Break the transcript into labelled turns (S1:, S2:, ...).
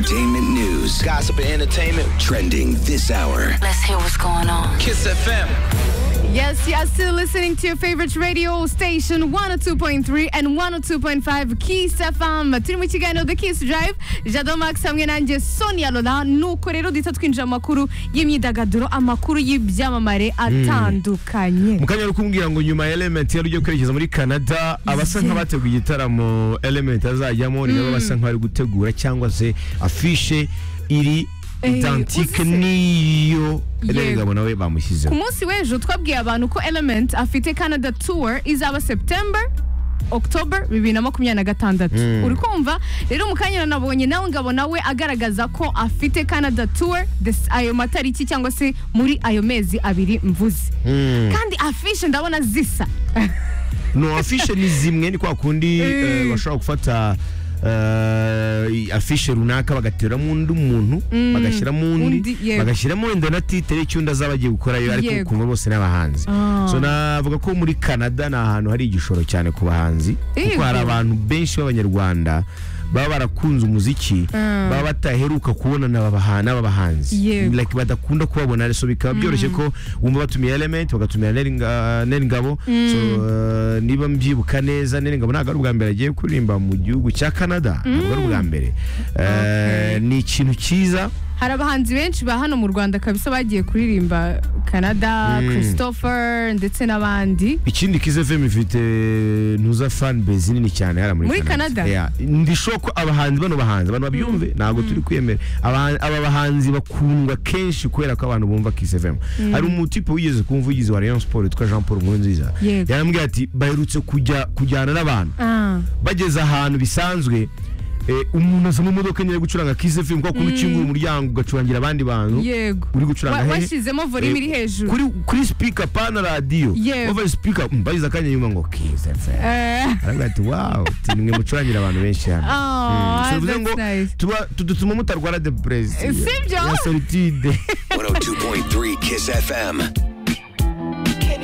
S1: Entertainment news, gossip and entertainment trending this hour.
S2: Let's hear what's going on.
S3: Kiss FM.
S4: Yes, you're still listening to your favorite radio station 102.3 and 102.5 Kiss FM turi mu kiganiro The Kiss Drive Jado Max hamwe nanjye Sonia Lola nuko rero duhita twinjira mu makuru y'imyidagaduro amakuru y'ibyamamare atandukanye
S5: mukanya ari kumbwira ngo nyuma ya element yari ugiye kwerekeza muri canada abasa nk'abateguye igitaramo element azajyamo ni nabo basa nk'abari gutegura cyangwa se afishe iri
S4: Eh,
S5: identique
S4: uzi se?
S5: niyo
S4: Yego.
S5: erega nawe bamushyizeho
S4: ku munsi w'ejo twabwiye abantu ko element afite canada tour izaba september october bibiri na makumyabiri na gatandatu uri kumva rero mu kanya nanabonye nawe ngabona we agaragaza ko afite canada tour this- ayo matariki cyangwa se muri ayo mezi abiri mvuze
S5: Mm.
S4: kandi afishe ndabona zisa
S5: no afishe ni zimwe ni kwa kundi
S4: Eh.
S5: eh, bashobora gufata eh, afishe runaka bagateramo undi muntu bagashyiramo undi
S4: Undi, yego.
S5: bagashyiramo wenda na titere cy'undi azaba agiye gukorayo ariko
S4: Yego.
S5: ukumva bose ni abahanzi
S4: Ah.
S5: so navuga ko muri canada ni ahantu hari igishoro cyane ku bahanzi kuko
S4: Yego.
S5: hari abantu benshi b'abanyarwanda baba barakunze umuziki
S4: Mm.
S5: baba bataheruka kubona n'aba baha- n'aba bahanzi
S4: Yego.
S5: like badakunda kubabona so bikaba byoroshye ko wumva batumiye element bagatumira neringabo so eh, niba mbyibuka neza neringabo ntabwo ari ubwa mbere agiye kuririmba mu gihugu cya canada ntabwo ari ubwa mbere Eh, ni ikintu cyiza
S4: hari abahanzi benshi ba hano mu rwanda kabisa bagiye kuririmba canada christopher ndetse n'abandi
S5: ikindi kize fm ifite ntuza fan base nini cyane hariya muri
S4: Muri
S5: canada
S4: Canada?
S5: Yeah. ndishobora ko abahanzi bano bahanzi abantu babyumve ntabwo turi kwemera Abahan- aba bahanzi bakundwa kenshi kubera ko abantu bumva kiss fm hari umutipe wigeze ku mvugizi wa rayon sport witwa jean paul nkurunziza
S4: Yego.
S5: yarambwira ati baherutse kujya kujyana n'abantu
S4: Ah.
S5: bageze ahantu bisanzwe eh, umuntu aza mu modoka nyine ari gucuranga kiss fm kuko mm. ukingura umuryango ugacurangira abandi bantu
S4: yego
S5: uri gucuranga
S4: Wa-
S5: hehe?
S4: washyizemo volume iri hejuru
S5: kuri kuri speaker pana radio
S4: Yego.
S5: over speaker mm, bagize akanya nyuma ngo kiss fm
S4: Eh.
S5: aravuga ati wow timwe mucurangira abantu benshi hano
S4: Oh,
S5: bivuze
S4: that's
S5: ngo
S4: nice.
S5: tuba- tudutuma mutarwara depression
S4: Eh, sibyo?
S5: ya solitude
S1: 102.3 Kiss FM.